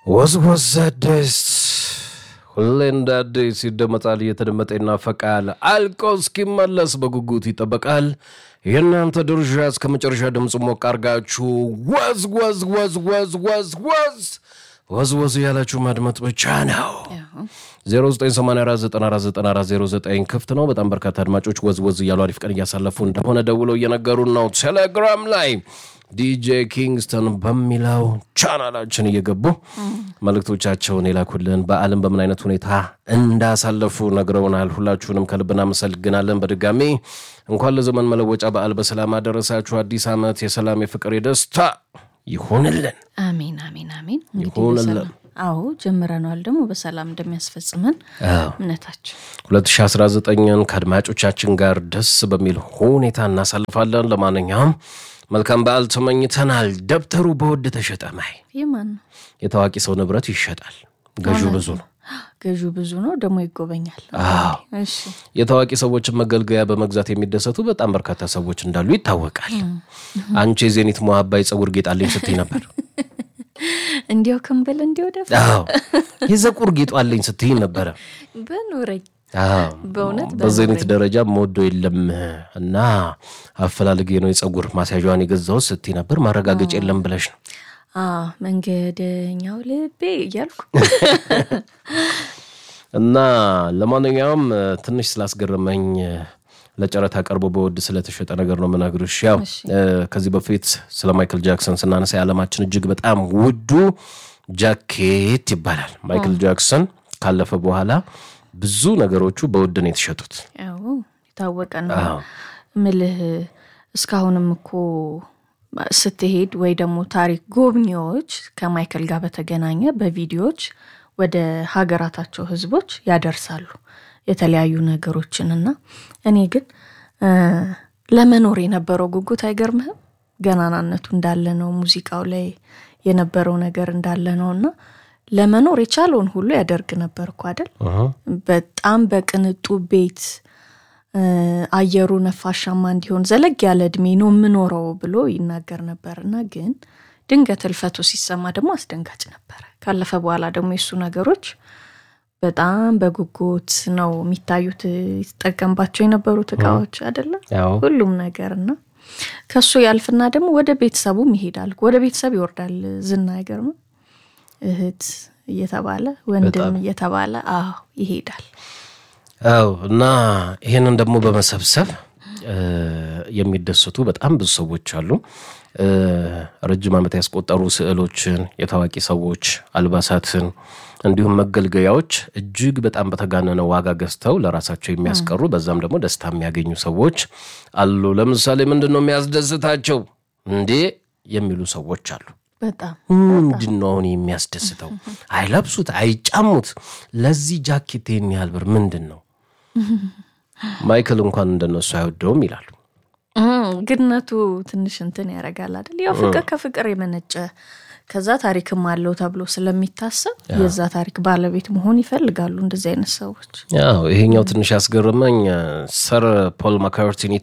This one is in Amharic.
ወዝወዝ አዲስ ሁሌ እንደ አዲስ ይደመጣል፣ እየተደመጠ ይናፈቃል፣ አልቆ እስኪመለስ በጉጉት ይጠበቃል። የእናንተ ድርሻ እስከ መጨረሻ ድምፅ ሞቅ አርጋችሁ ወዝ ወዝ ወዝ ወዝ ወዝ ወዝ ወዝ ወዝ እያላችሁ ማድመጥ ብቻ ነው። 0984949409 ክፍት ነው። በጣም በርካታ አድማጮች ወዝ ወዝ እያሉ አሪፍ ቀን እያሳለፉ እንደሆነ ደውለው እየነገሩን ነው። ቴሌግራም ላይ ዲጄ ኪንግስተን በሚለው ቻናላችን እየገቡ መልእክቶቻቸውን የላኩልን በዓለም በምን አይነት ሁኔታ እንዳሳለፉ ነግረውናል። ሁላችሁንም ከልብ እናመሰግናለን። በድጋሚ እንኳን ለዘመን መለወጫ በዓል በሰላም አደረሳችሁ። አዲስ ዓመት የሰላም የፍቅር፣ የደስታ ይሁንልን። አሜን አሜን አሜን። እንግዲህ ይሁንልን። በሰላም አዎ ጀምረነዋል፣ ደግሞ በሰላም እንደሚያስፈጽመን አዎ። እምነታችን 2019ን ከአድማጮቻችን ጋር ደስ በሚል ሁኔታ እናሳልፋለን። ለማንኛውም መልካም በዓል ተመኝተናል። ደብተሩ በውድ ተሸጠ። ማይ የማን ነው? የታዋቂ ሰው ንብረት ይሸጣል። ገዢው ብዙ ነው። ገዢው ብዙ ነው፣ ደግሞ ይጎበኛል። አዎ። እሺ የታዋቂ ሰዎችን መገልገያ በመግዛት የሚደሰቱ በጣም በርካታ ሰዎች እንዳሉ ይታወቃል። አንቺ የዜኒት ሞሀባ የፀጉር ጌጥ አለኝ ስትይ ነበር። እንዲያው ክንብል እንዲያው ደፍ አዎ የፀጉር ጌጡ አለኝ ስትይ ነበረ። በኑረኝ አዎ፣ በእውነት በዜኒት ደረጃ መወዶ የለም እና አፈላልጌ ነው የፀጉር ማስያዣዋን የገዛሁት ስትይ ነበር። ማረጋገጫ የለም ብለሽ ነው። አዎ መንገደኛው ልቤ እያልኩ እና ለማንኛውም እ፣ ትንሽ ስላስገረመኝ እ፣ ለጨረታ ቀርቦ በውድ ስለተሸጠ ነገር ነው የምነግርሽ። ያው እ፣ ከዚህ በፊት ስለ ማይክል ጃክሰን ስናነሳ የዓለማችን እጅግ በጣም ውዱ ጃኬት ይባላል። ማይክል ጃክሰን ካለፈ በኋላ ብዙ ነገሮቹ በውድ ነው የተሸጡት። ያው የታወቀ ነው አዎ። ምልህ እስካሁንም እኮ ስትሄድ ወይ ደግሞ ታሪክ ጎብኚዎች ከማይክል ጋር በተገናኘ በቪዲዮዎች ወደ ሀገራታቸው ህዝቦች ያደርሳሉ የተለያዩ ነገሮችን እና እኔ ግን እ፣ ለመኖር የነበረው ጉጉት አይገርምህም? ገናናነቱ እንዳለ ነው፣ ሙዚቃው ላይ የነበረው ነገር እንዳለ ነው እና ለመኖር የቻለውን ሁሉ ያደርግ ነበር እኮ አይደል? በጣም በቅንጡ ቤት እ፣ አየሩ ነፋሻማ እንዲሆን ዘለግ ያለ እድሜ ነው የምኖረው ብሎ ይናገር ነበር እና ግን ድንገት ህልፈቱ ሲሰማ ደግሞ አስደንጋጭ ነበረ። ካለፈ በኋላ ደግሞ የእሱ ነገሮች በጣም በጉጉት ነው የሚታዩት። ይጠቀምባቸው የነበሩት እቃዎች አይደለም ያው ሁሉም ነገር እና ከሱ ያልፍና ደግሞ ወደ ቤተሰቡም ይሄዳል። ወደ ቤተሰብ ይወርዳል። ዝና አይገርምም? እህት እየተባለ ወንድም እየተባለ አዎ ይሄዳል። አው እና ይህንን ደግሞ በመሰብሰብ እ፣ የሚደሰቱ በጣም ብዙ ሰዎች አሉ። እ፣ ረጅም ዓመት ያስቆጠሩ ስዕሎችን፣ የታዋቂ ሰዎች አልባሳትን፣ እንዲሁም መገልገያዎች እጅግ በጣም በተጋነነ ዋጋ ገዝተው ለራሳቸው የሚያስቀሩ በዛም ደግሞ ደስታ የሚያገኙ ሰዎች አሉ። ለምሳሌ ምንድን ነው የሚያስደስታቸው እንዴ የሚሉ ሰዎች አሉ። በጣም ምንድን ነው አሁን የሚያስደስተው? አይለብሱት፣ አይጫሙት። ለዚህ ጃኬት ይህን ያህል ብር ምንድን ነው? ማይክል እንኳን እንደነሱ አይወደውም ይላሉ። እም፣ ግነቱ ትንሽ እንትን ያደርጋል አይደል? ያው ፍቅር ከፍቅር የመነጨ ከዛ ታሪክም አለው ተብሎ ስለሚታሰብ የዛ ታሪክ ባለቤት መሆን ይፈልጋሉ እንደዚህ አይነት ሰዎች። ያው ይሄኛው ትንሽ ያስገረመኝ ሰር ፖል ማካርቲኒ